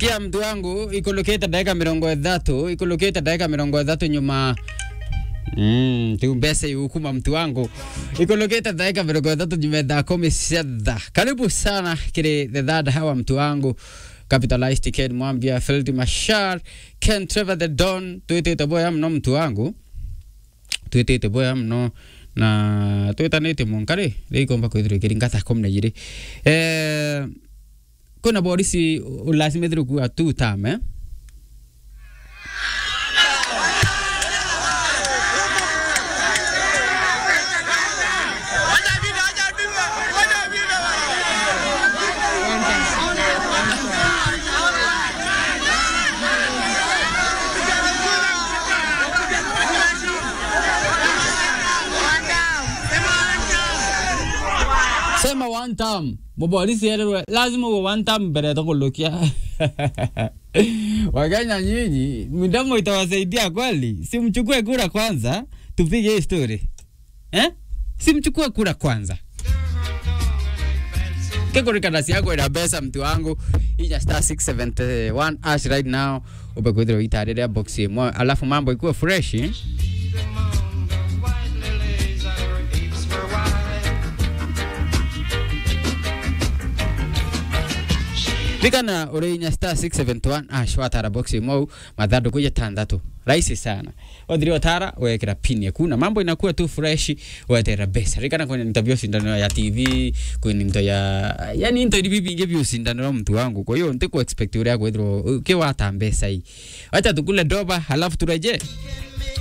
sikia mtu wangu ikulukite dakika mirongo ithatu ikulukite dakika mirongo ithatu nyuma Mm, tu mbese yukuma mtu wangu ikulukite dakika mirongo ithatu nyuma thaa kumi cia thaa karibu sana kiri the third hawa mtu wangu capitalized Ken Mwambia Field Mashar Ken Trevor the Don twitite boya mno mtu wangu twitite boya mno na twitanite munkari riikomba kwithirwa ikiringa thaa kumi na igiri eh kuna borisi lazima ithirwe kuwa two term eh sema one time muborisi yererwe lazima uwe one time mbere ya kulukia wakenya nyinyi midomo itawasaidia kweli simchukue kura kwanza tupige hii story eh? simchukue kura kwanza kekurikadasi yako ina pesa mtu wangu ija star 671 ash right now upekwithirwa itarĩrĩa box ĩmwe alafu mambo ikuwe fresh eh? Rikana urinya star 671 ash watara box imwe mathanduku ĩtandatu rahisi sana wathiri watara wekera pin yaku na mambo inakuwa tu fresh wetera besa rikana kwenye interview sindano ya TV kwenye mto ya yani into hivi vingi vya sindano ya mtu wangu kwa hiyo ntiko expect uri yako ithiro kiwata mbesa hii acha tukule doba halafu tureje